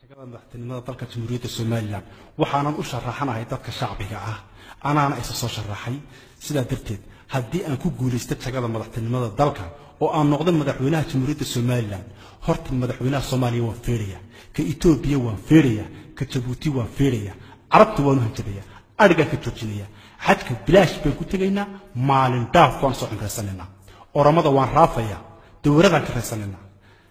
jagada madaxtinimada dalka jamhuuriyadda somalilan waxaanan u sharaxanahay dadka shacbiga ah anaana isa soo sharaxay sidaa darteed haddii aan ku guulaysto jagada madaxtinimada dalka oo aan noqdo madaxweynaha jamhuuriyadda somalilan horta madaxweynaha soomaaliya waan feeraya ka etoobiya waan feeraya ka jabuuti waan feeraya carabta waan u hanjabaya adhigaan ka joojinaya xajka bilaash baan ku tegaynaa maalin dhaaf baan soo cimraysanaynaa oramada waan raafaya dowladaan ka raysanaynaa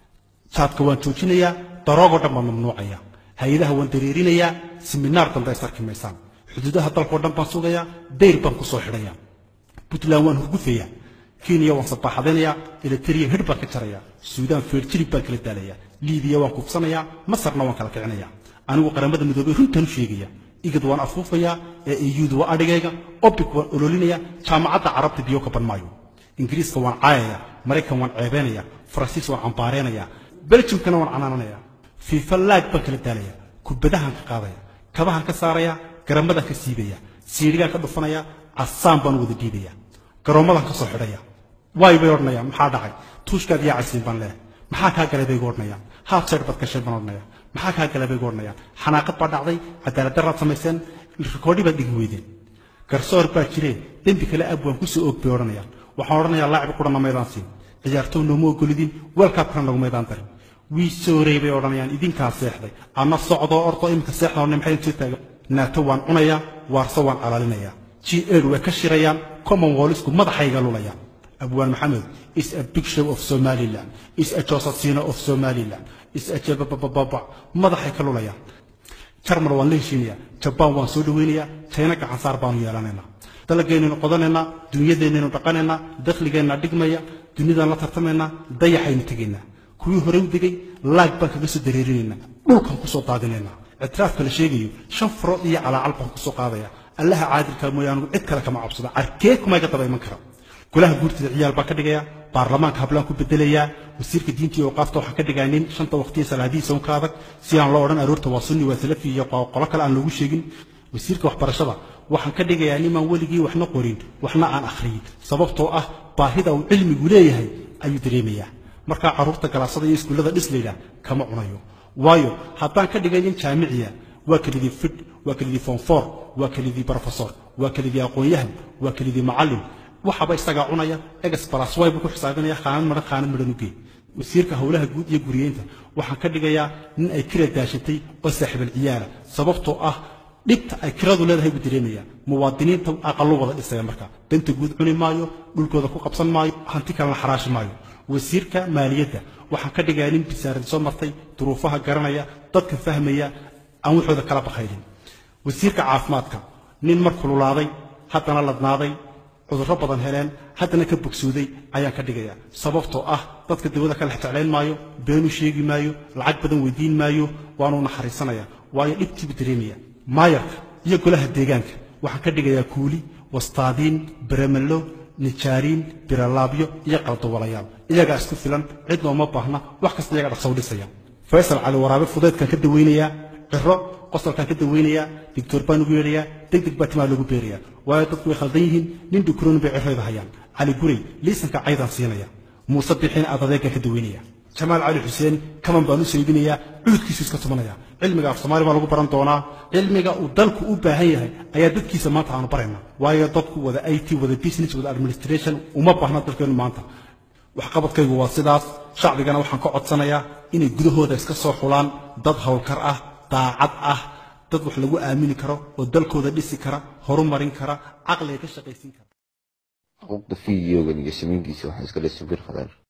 jaadka waan joojinayaa daroogoo dhan baan mamnuucaya hay-adaha waan dareerinayaa siminaar dambe ay sarki maysaan xuduudaha dalkao dhan baan sugayaa dayr baan ku soo xidhaya puntland waan hurgufaya kenya waan sabaaxadaynayaa eliteria hidh baan ka jaraya suudaan feerjilib baan kala daalaya liibiya waan kufsanayaa masarna waan kala kicinaya anigu qaramada midoobey runtan u sheegaya igad waan afuufayaa ee eyuudu waa adhigayga obic waan ololinaya jaamacadda carabta biyo ka ban maayo ingiriiska waan caayaya maraykan waan ceebeynaya faransiis waan cambaareynaya beljimkana waan canaananaya fiifa laag baan kala daalaya kubadahan ka qaadaya kabahan ka saaraya garamadan ka siibaya siidhigaan ka dhufanaya casaan baan wada dhiibaya garoommadan ka soo xidhaya waay bay odhanaya maxaa dhacay tuushkaad yaa casiin baan leehay maxaa kaa galay bay igu odhanaya haaf jeer baad gashay baan odhanaya maxaa kaa galay bay igu odhanaya xanaaqad baa dhacday cadaalad daraad samayseen rikoodhi baad dhigi weydeen garsoor baa jiree dembi kale ab waan kusoo og bay odhanayaan waxaan odhanayaa laacib qurana maydaan siin ciyaartow nooma ogolidin weelkaabkana nagu maydaan darin wii soorey bay odhanayaan idinkaa seexday ama socdoo ordo iminka seexda odhanay maxay soo taaga naato waan cunayaa waarso waan calaalinayaa g ed way ka shirayaan commonwealthku madaxayga lulayaan abwaan maxamed is a big show of somaliland is a josasino of somaliland is a jebabababa madaxay ka lulayaan jarmal waan la heshiinayaa jabaan waan soo dhawaynayaa china gacansaar baanu yeelanaynaa dalageenaynu qodanaynaa dunyadeennaynu dhaqanaynaa dakhligeenna dhigmaya dunidaan la tartamaynaa dayaxaynu tegaynaa kuwii hore u degay laag baan kaga soo dareerinaynaa dhulkaan kusoo daadinaynaa ictiraafka la sheegayo shan farood iyo calaacal baan kusoo qaadaya allaha caadilka mooye anugu cid kale kama cabsada arkee kuma iga daba iman kara golaha guurtida ciyaal baan ka dhigayaa baarlamaanka hablaan ku bedelayaa wasiirka diinta iyo waqaafta waxaan ka dhigaa nin shanta waqtiya salaadihiisa un ka adag si aan loo odhan aroorta waa sunni waa salafi iyo qolo kale aan loogu sheegin wasiirka waxbarashada waxaan ka dhigayaa nimaan weligii waxna qorin waxna aan akhriyin sababtoo ah baahida uu cilmigu leeyahay ayuu dareemayaa markaa carruurta galaasada iyo iskuullada dhislayda kama cunayo waayo haddaan ka dhigay nin jaamiciya waa kelidii fidh waa kelidii fonfor waa kelidii brofesor waa kelidii aqoon-yahan waa kelidii macallin waxaba isagaa cunaya egas balasway buu ku xisaabinaya khaanad madhan khaanad madhan ugee wasiirka howlaha guud iyo guriyeynta waxaan ka dhigayaa nin ay kira daashatay oo saaxiibal ciyaala sababtoo ah dhibta ay kiradu leedahay buu dareemaya muwaadiniinta aqallo wada dhisaya marka danta guud cuni maayo dhulkooda ku qabsan maayo hanti kalena xaraashi maayo wasiirka maaliyadda waxaan ka dhigayaa nin bisaarad soo martay duruufaha garanaya dadka fahmaya aan waxooda kala bakaynin wasiirka caafimaadka nin mar kululaaday haddana ladnaaday cudurro badan heleen haddana ka bogsooday ayaan ka dhigayaa sababtoo ah dadka dawada ka lex jeclayn maayo beenu sheegi maayo lacag badan weydiin maayo waanuu naxariisanaya waayo dhibtiibu dareemaya maayarka iyo golaha deegaanka waxaan ka dhigayaa kuuli wastaadiin beremello nijaariin biralaabyo iyo qaldawalayaal iyagaa isku filan cid looma baahna wax kasta iyaga dhaqsow dhisaya faysal cali waraabe fudeedkaan ka dawaynayaa ciro qosolkaan ka dawaynayaa digtoor baan ugu yeedhayaa deg deg baa timaa loogu beerayaa waayo dadku way khaldan yihiin nin dhukroon bay cirrayda hayaan cali gurey liisanka caydaan siinaya muuse bixiin adadeegaan ka dawaynaya jamaal cali xuseen kaman baan u saydinayaa cuudkiisu iska tumanaya cilmiga af soomaali baa lagu baran doonaa cilmiga uu dalku u baahan yahay ayaa dadkiisa maanta aanu barayna waayo dadku wada i t wada business wada administration uma baahna dalkeenu maanta waxqabadkaygu waa sidaas shacbigana waxaan ka codsanayaa inay gudahooda iska soo xulaan dad howlkar ah daacad ah dad wax lagu aamini karo oo dalkooda dhisi kara horumarin kara caqliga ka shaqaysiin kara xuquuqda fideogan iyo samayntiisa waxaa iskale subir khadaar